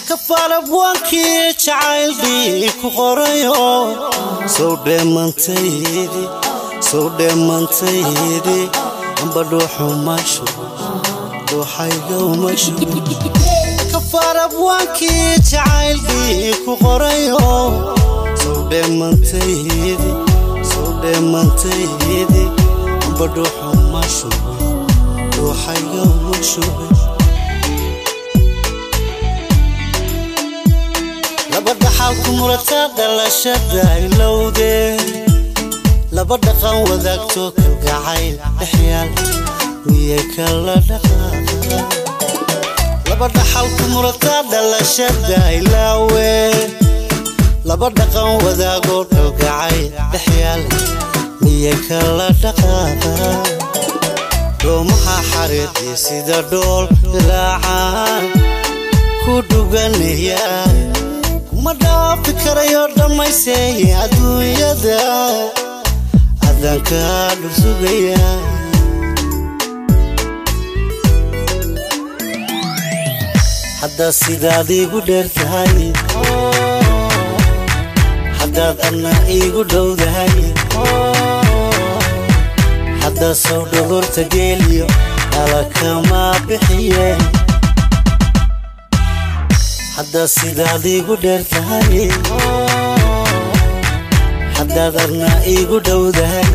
kafaarabwaankii jacaylbii ku qorayo sow dheemantaydi sow dheemantaydi amba dhuuxumashu dhuuxaygawmashu kafaarabwaankii jacaylbii ku qorayo sow dheemantaydi sow dheemantaydi amba dhuuxumashu dhuuxaygawmashu laba dhaxal ku murata dhalashada ilowdee laba dhaqan wadaagto kalgacayl dhexyaal miyay kala dhaqaaqa laba dhaxal ku murata dhalashada ilaawe laba dhaqan wadaago kalgacayl dhexyaal miyay kala dhaqaaqa doomaha xariiqii sida dhool ilaacaan ku dhuganaya ma dhaafi karayo dhammayseeye adduunyada adankaa dhursugaya haddaad sidaad iigu dheer tahay haddaad adna iigu dhowdahay haddaad sow dhogorta geeliyo dhalakamaa bixiye haddaad sidaad iigu dheer tahay haddaad adna iigu dhowdahay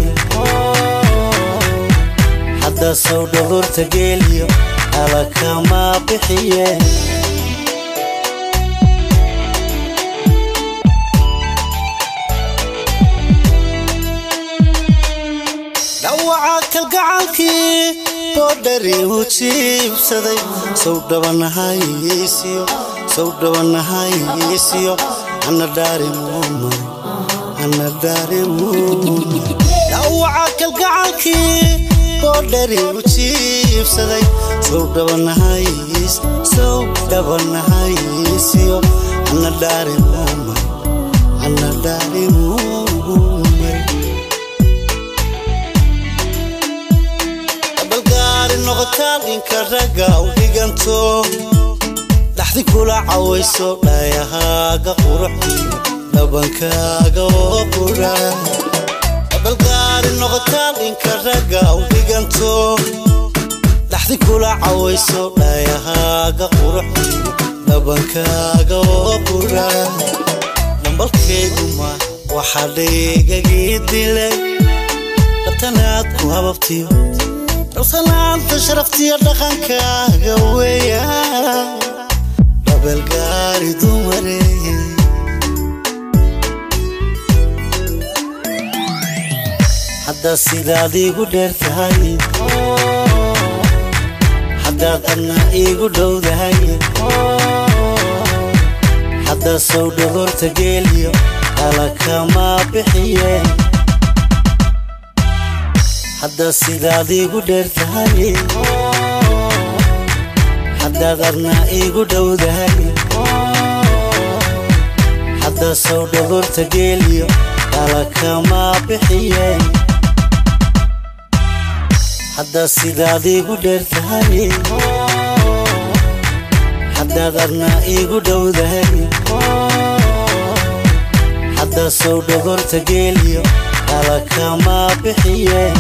haddaad sow dhogorta geeliyo dhalakamaa bixiye dhawaca kalgacalkii boodhari u jiibsaday sow dhabanahaysiyo sow dhabanahaysiyo ana dhaarimuumay ana dhaarimuumay dhawaca kalgacalkii boodhari u jiibsaday sow dhabanahays sow dhabanahaysiyo ana dhaarimuumay ana dhaarimuumay balgaari noqotaan inka ragga u dhiganto dhaxdi kula cawayso dhaayahaaga quruxiyo dhabankaaga oo qura balgaari noqotaan inka ragga u dhiganto dhaxdi kula cawayso dhaayahaaga quruxiyo dhabankaaga oo qura dhambalkeyduma waxaa dhaygagii dilay dhabtanaad ku hababtiyo dhalsanaanta sharaftiyo dhaqankaaga weya dhabalgaari dumare haddaad sidaad iigu dheer tahay haddaad adna iigu dhowdahay haddaad sow dhogorta geeliyo dhalakamaa bixiye haddaad sidaad iigu dheer tahay haddaad adna iigu dhowdahay haddaad sow dhogorta geeliyo dhalakamaa bixiye haddaad sidaad iigu dheer tahay haddaad adna iigu dhowdahay haddaad sow dhogorta geeliyo dhalakamaa bixiye